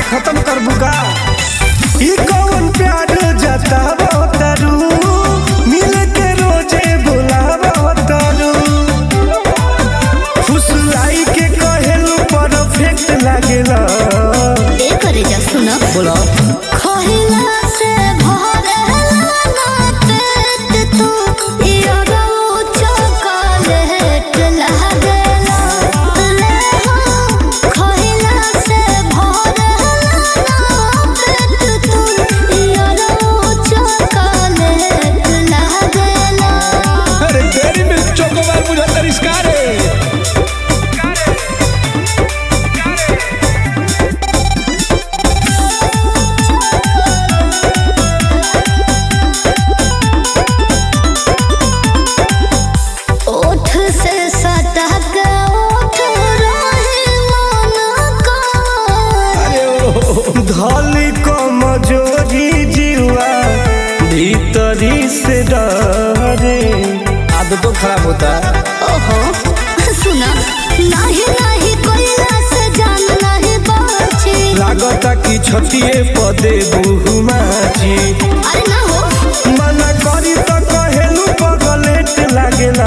खत्म कर बुका ई कौन प्यार जतावा तारू मिल के रोजे बुलावा तारू फुसलाई के कहेलू परफेक्ट लागेला ए करे जा सुनो बोला खोहिला से भरेला ना पेट तू इयो चॉकलेट लागेला ले हो खोहिला से भरेला ना पेट तू इयो चॉकलेट लागेला अरे डेरी मिल्क चोकोबार मुझे तरिस्कार है ओठ से सटक ओठ रहे मन का धली कमजोरी जीवा भीतरी से डरे आदतों खराब होता है ओहो सुना नाही नाही कोइला से जान नाही बाची लागता कि छतिए पदे बहुमाची अरे ना हो मना करी तो कहेलू पगलेट लागेला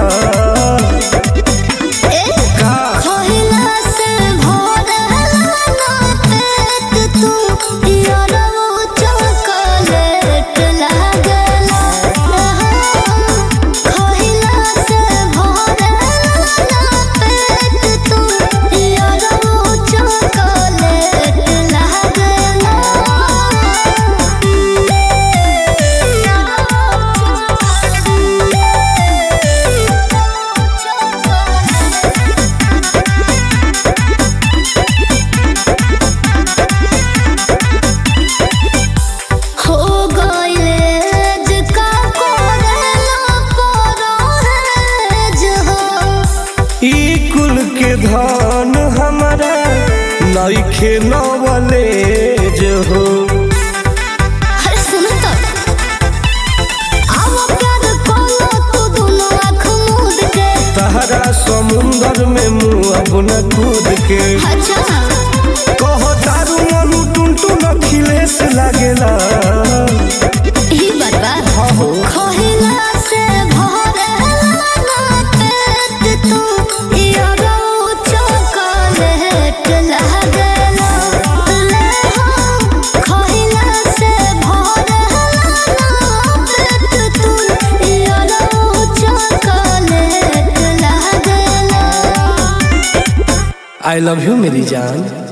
ए का खोइला से भरेला ना पेट तू यारो चॉकलेट लागेला खोइला से भरेला ना पेट तू यारो चॉकलेट लागेला हो गइले जिका कोरेला परो है जहो ई कुल के धन हमारा नइखे नवले जो हो अरे सुन तो आओ प्यार कोलो तू दोनों आँख मूंद के तहरा समुंदर में मुँह अपना कूद के अच्छा कह तारू मनु टुनटुन अखिलेश लागेला ही बरबा खोहिला से भरेला ना पेट तू यारो चॉकलेट लागेला ले हो खोहिला से भरेला ना पेट तू यारो चॉकलेट लागेला आई लव यू मेरी जान